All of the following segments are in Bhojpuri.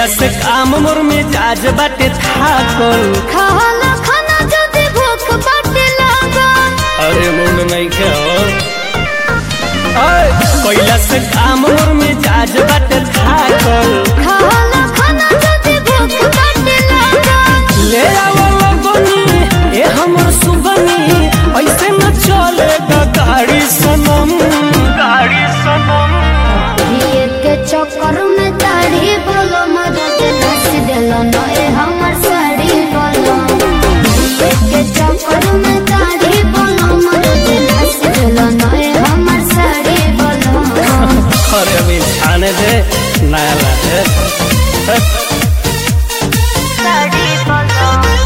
से काम मोर में जाज बाटे थाकल खाला खाना जदी भूख बाटे लागल अरे मुंड नहीं के हो कैला से काम मोर में जाज बाटे थाकल खाला खाना जदी भूख बाटे लागल ले आओ लगनी ए हमर सुगनी ऐसे न चलेगा गाड़ी सनम गाड़ी सनम ये के चक्कर में दाढ़ी बोलो मदद नस देलो नए हमर साड़ी बोलो ये के चक्कर में दाढ़ी बोलो मदद नस देलो नए हमर साड़ी बोलो अरे अभी छाने दे नया लागे साड़ी बोलो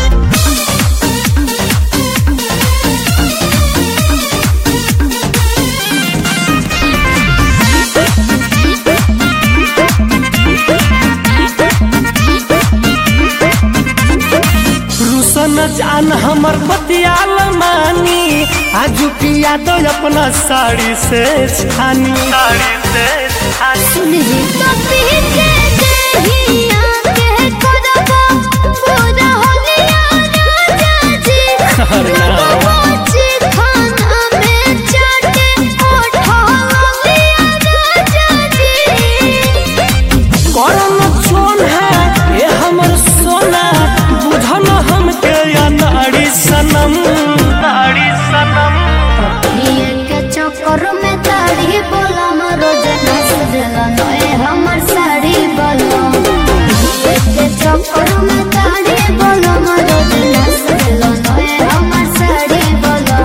रुसन जान हमर पतियाल मानी आजू पिया दो अपना साड़ी से छानी साड़ी से छानी सुन जी तो पीछे देहिया के करबो पूरा होलिया राजा जी अरे ना। रोजी खाना में चाटे ओठा होलिया राजा जी करम छोन है ये हमर सोना बुझन हमके या नाड़ी सनम नाड़ी सनम ये के चक्कर में दाढ़ी बोला रोज नस देला नए हमर साड़ी बोलो ये के चक्कर में दाढ़ी बोला रोज नस देला नए हमर साड़ी बोलो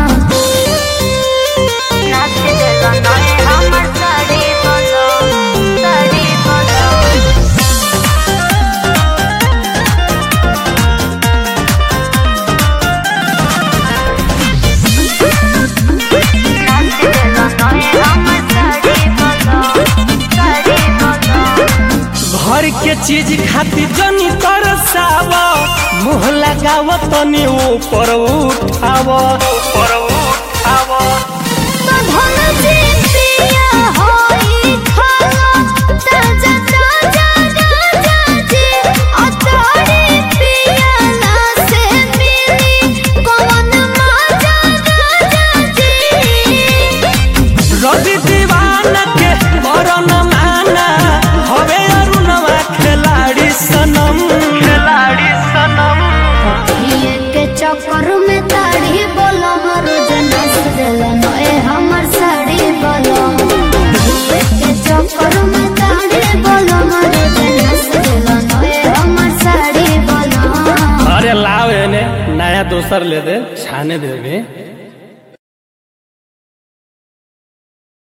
नस देला नए हमर साड़ी बोलो साड़ी बोलो घर के चीज खातिर जनी तरसाव मुँह लगाव तनी ऊपर उठाव ऊपर उठाव रवि दीवाना के करन माना हवे अरुणवा खिलाड़ी सनम खिलाड़ी सनम चक्कर में दाढ़ी बोलो रोज नस देला नए हमर साड़ी बोलो के चक्कर में दाढ़ी बोलो रोज नस देला नए हमर साड़ी बोलो अरे लाव एने नया दोसर ले दे छाने देवे